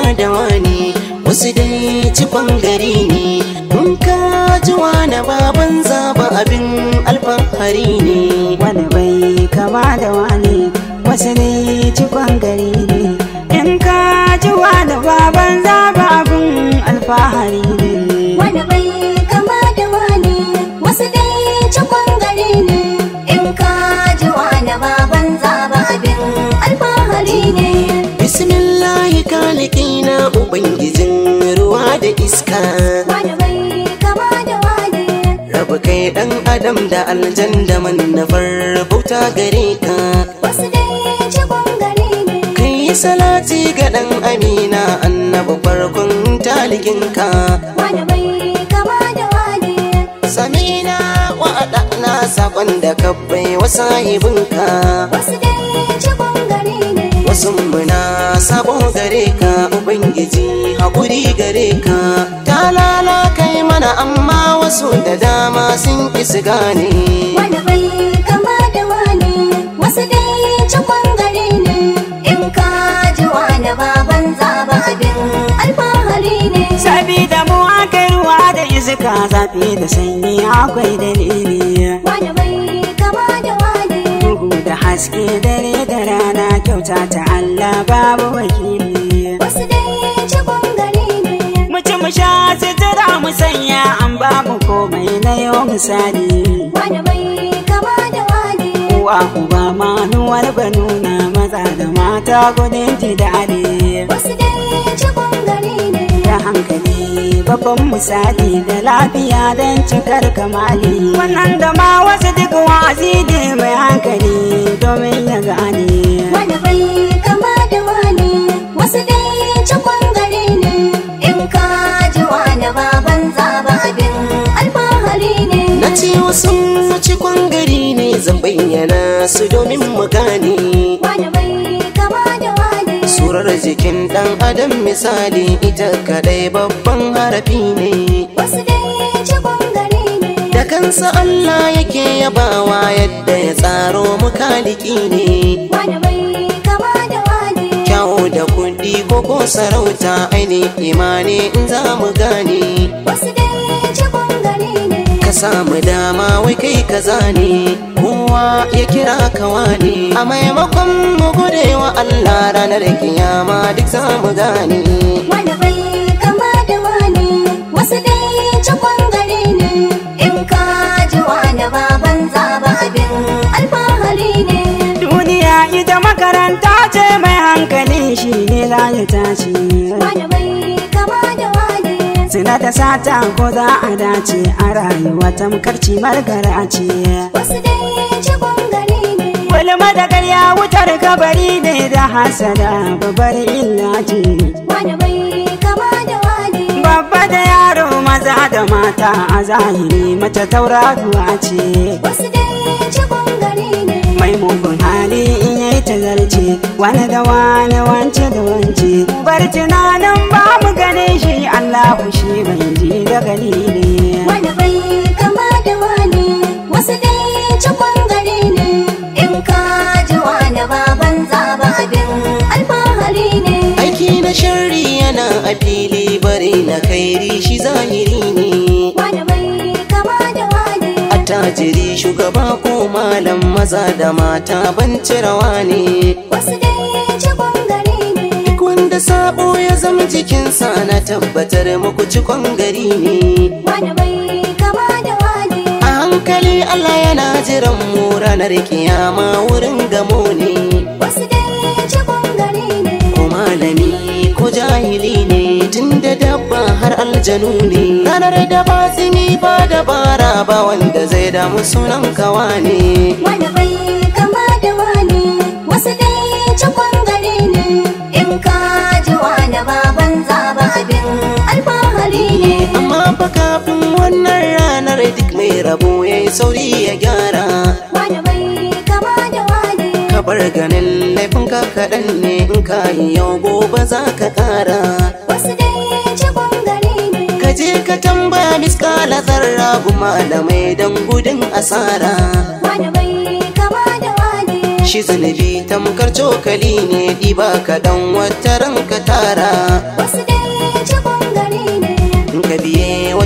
da wani wasu dai cikon gari ne in ka ji wani baban zaba abin alfahari ne wani bai kama da wani wasu ne cikon gari ne in ka ji wani baban zaba abin alfahari ne wani bai kama da wani wasu dai cikon gari ne in ka ji wani baban zaba abin alfahari ne bismillahi kaliki na ubangijin ruwa da iska wani bai kama da wani rabu kai dan adam da aljan da manufar bauta gare ka wasu dai cikon gari ne kai salati ga dan amina annabi farkon talikinka wani bai kama da wani samina wa na sakon da kabbai wa sahibinka wasu dai cikon gari ne wasu muna sabo gare ka ubangiji haƙuri gare ka ta lala kai mana amma wasu da dama sun ki su gane wani bai kama da wani wasu dai cikon gari ne in ka ji wani baban zaba abin alfahari ne sabida mu aka ruwa da iska zafi da sanyi akwai dalili wani bai kama da wani duhu da haske dare da rana kyauta ta Allah babu wakili wasu dai cikon gari ne mu ci mu sha sutura mu sanya an ba mu komai na yau misali wani bai kama da wani uwa uba manuwar banuna maza da mata gudun ji daɗi wasu dai cikon gari ne da hankali babban misali da lafiya don cikar kamali wannan da ma wasu duk wa'azi ne mai hankali domin ya gane wani bai kama da wani wasu dai cikon gari ne in ka ji wani baban zaba abin alfahari ne na ce wasu cikon gari ne zan bayyana su domin mu gane wani bai kama da wani surar jikin dan adam misali ita kadai babban harafi ne wasu dai cikon gari ne da kansa Allah yake yabawa yadda ya tsaro mukaliki ne wani bai kama da wani kyawu da kuɗi ko ko sarauta aini imani in za mu gane wasu dai cikon gari ne ka samu dama wai kai kaza ne kowa ya kira ka wane a maimakon mu gode wa Allah ranar kiyama duk za mu gane wani bai kama da wani wasu dai cikon gari ne in ka ji wani baban zaba abin alfahari ne duniya ita makaranta ce mai hankali shi ne za ya tashi wani bai kama da wani Sina da sata ko za a dace a rayuwa tamkar cimar gara ce wasu dai cikon gari ne Gulma da karya wutar kabari ne da hasada babbar illa ce wani bai kama da wani Babba da yaro maza da mata a zahiri mace tauraruwa ce wasu dai cikon gari ne Mai mugun hali in yayi tazarce wani da wani wance da wance Bar tunanin ba mu gane shi Allah shi bai ji da galili wani bai kama da wani wasu dai cikon gari ne in ka ji wani baban zaba abin alfahari ne aiki na sharri yana a fili bare na kairi shi zahiri ne wani bai kama da wani attajiri shugaba ko malam maza da mata ban cirawa ne wasu dai cikon gari ne duk wanda sabo ya zama jikinsa na tabbatar muku cikon gari ne wani bai kama da wani a hankali Allah yana jiran mu ranar kiyama wurin gamo ne wasu dai cikon gari ne ko malami ko jahili ne tun da dabba har aljanu ne ranar da ba tsini ba dabara ba wanda zai damu sunan kawa ne wani bai kama da wani wasu dai cikon gari ne in ka ji wani baban zaba abin alfahari ne amma fa kafin wannan ranar duk mai rabo ya yi sauri ya gyara wani bai kama da wani ka bar ganin laifin ka kaɗan ne in ka yi yau gobe za ka ƙara wasu dai cikon gari ne ka je ka tambaya miskala zarra malamai don gudun asara wani bai kama da wani shi zunubi tamkar cokali ne ɗiba kaɗan wata ranka tara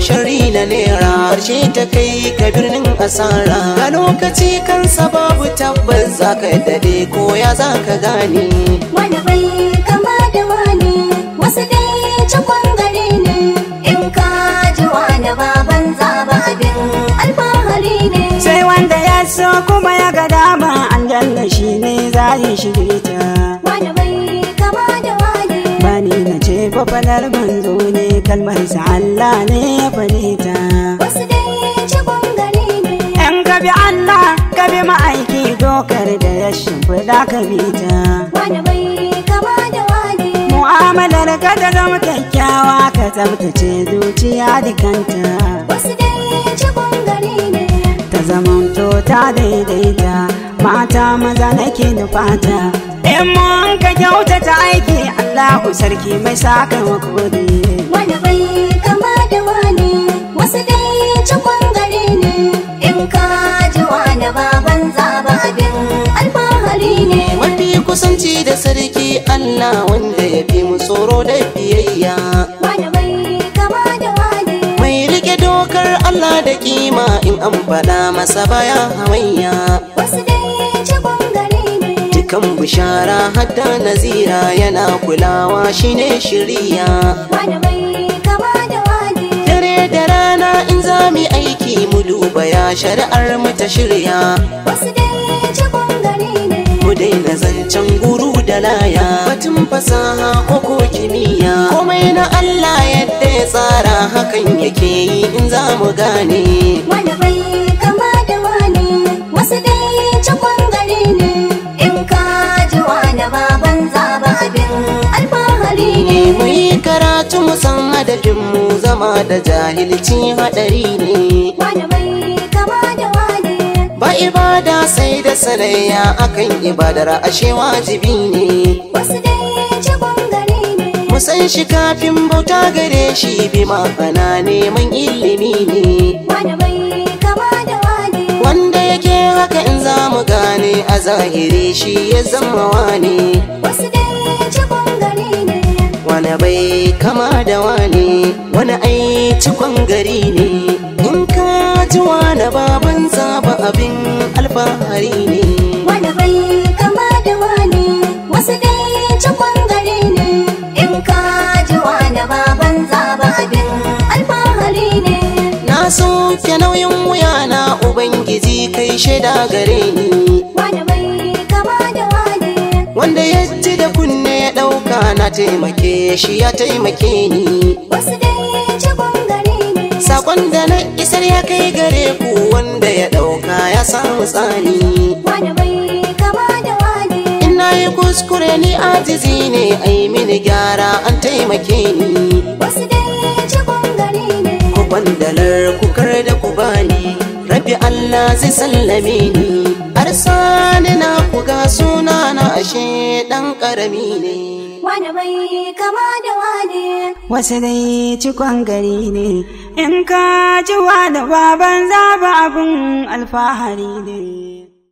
shari na nera karshe ta kai ka birnin asara ga lokaci kansa babu tabbas za ka dade ko ya za ka gane wani bai kama da wani wasu dai cikon gari ne in ka ji wani baban zaba abin alfahari ne sai wanda ya so kuma ya ga dama aljanna shi ne za ya shige ta wani bai kama da wani bani na ce fa fadar manzo ne kalmar sa Allah ne ya fade ta wasu dai cikon gari ne in ka bi Allah ka bi ma'aiki dokar da ya shimfiɗa ka bi ta wani bai kama da wani mu'amalar ka ta zama kyakkyawa ka tsabtace zuciya dukanta wasu dai cikon gari ne ta zamanto ta daidaita mata maza nake nufata in mun ka kyautata aiki Allahu sarki mai saka makodi wani bai kama da wani wasu dai cikon gari ne in ka ji wani baban zaba abin alfahari ne mafi kusanci da sarki Allah wanda ya fi mu tsoro da biyayya wani bai kama da wani mai rike dokar Allah da kima in an faɗa masa baya hamayya wasu dai cikon gari ne dukan bishara hadda nazira yana kulawa shine shiriya wani bai kama da wani dare da rana in za mu aiki mu duba ya shari'ar mu ta shirya wasu dai cikon gari ne mu daina zancen guru da laya batun fasaha ko ko kimiyya komai na Allah yadda ya tsara hakan yake yi in za mu gane wani bai kama da wani wasu dai cikon gari ne in ka ji wani baban zaba abin alfahari ne mu yi karatu mu san hadafin mu zama da jahilci hadari ne wani bai kama da wani ba ibada sai da sanayya akan ibadar ashe wajibi ne wasu dai cikon gari ne mu san shi kafin bauta gare shi bi ma'ana neman ilimi ne wani bai kama da wani wanda yake haka in za mu gane a zahiri shi ya zama wane wasu dai cikon gari ne wani bai kama da wane wani ai cikon gari ne in ka ji wani baban ba abin alfahari ne wani bai kama da wani wasu dai cikon gari ne in ka ji wani baban zaba abin alfahari ne na sauke nauyin wuya na ubangiji kai shaida gare ni wani bai kama da wani wanda ya ji da kunne ya ɗauka na taimake shi ya taimake ni wasu dai cikon gari ne sakon da na isar ya kai gare ku wanda ya ɗauka ya samu tsani wani bai kama da wani in na yi kuskure ni ajizi ne ai mini gyara an taimake ni wasu dai cikon gari ne ku kwandalar ku kar da ku bani rabi Allah zai sallame ni arsani na ku ga suna na ashe dan karami ne wani bai kama da wani wasu dai cikon gari ne in ka ji wa da baban zaba abin alfahari ne